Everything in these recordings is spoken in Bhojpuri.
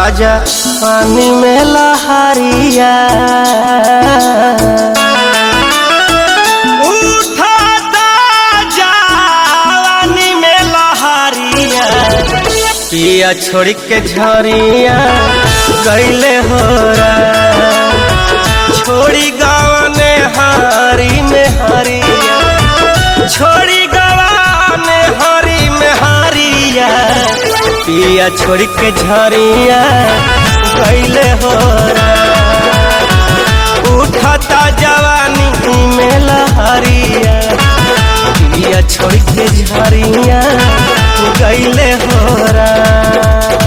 ताजा पानी में लहरिया उठाता जवानी में लहरिया पिया छोड़ के झरिया गईले हो छोड़ी गावने हारी में हरिया छोड़ी गवाने हरी में हरिया पिया छोड़ के झरिया गईले हो उठता जवानी में लहरिया पिया छोड़ के झरिया गईले हो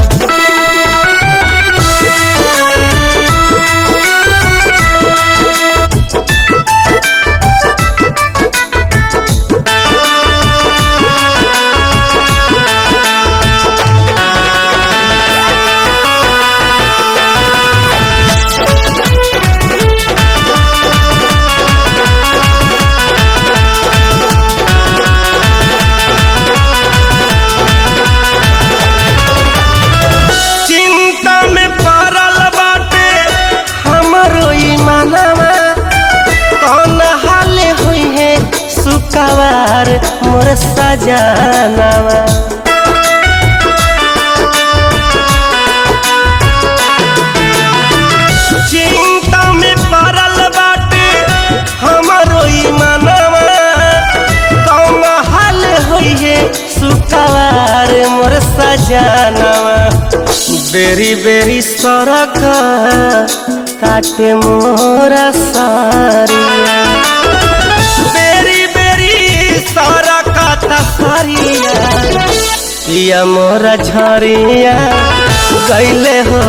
चिंता में पड़ल बाटे हमरो ई मनवा कौन हाल हुई है सुकवार मोर सजनवा चिंता में पड़ल बाटे हमरो ई मनवा कौन हाल हुई है सुकवार मोर सजनवा बेरी बेरी सड़क काटे मोरा सारिया बेरी बेरी सड़क तसरिया पिया मोरा झरिया गईले हो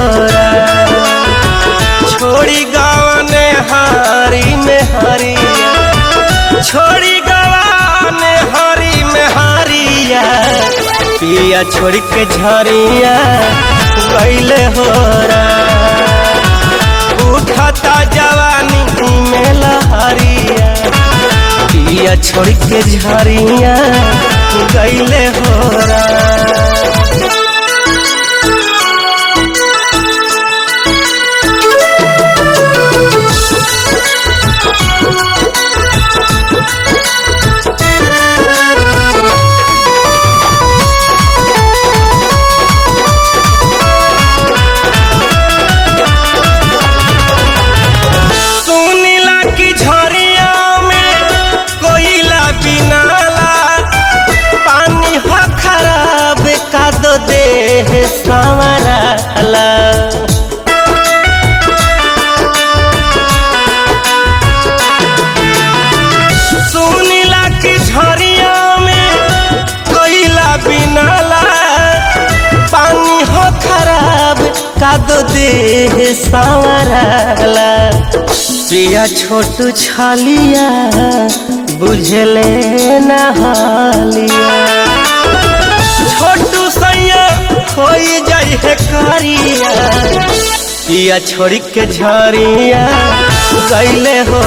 छोड़ी गावने हारी में हरिया छोड़ी गवाने हरी में हरिया पिया छोड़ के झरिया गईले हो उठता जवानी में लहरिया पिया छोड़ के झरिया गईले हो सुनीला की झरिया में कोयला बिनाला पानी हो खराब का दो देह संवराला सुनीला की झरिया में कोयला बिनाला पानी हो खराब का दो देह संवराला पिया छोटू छलिया बुझले नहालिया छोटू सैया हो जाई है करिया पिया छोड़ के झरिया गईले हो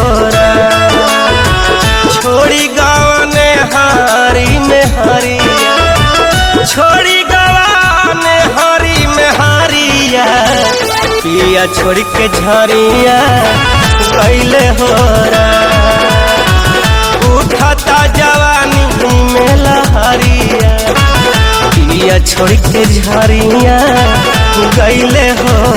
छोड़ी गावने हारी में हरिया छोड़ी गवाने हरी में हरिया पिया छोड़ के झरिया गईले हो उठता जवानी में लहरिया पिया छोड़ के झरिया गईले हो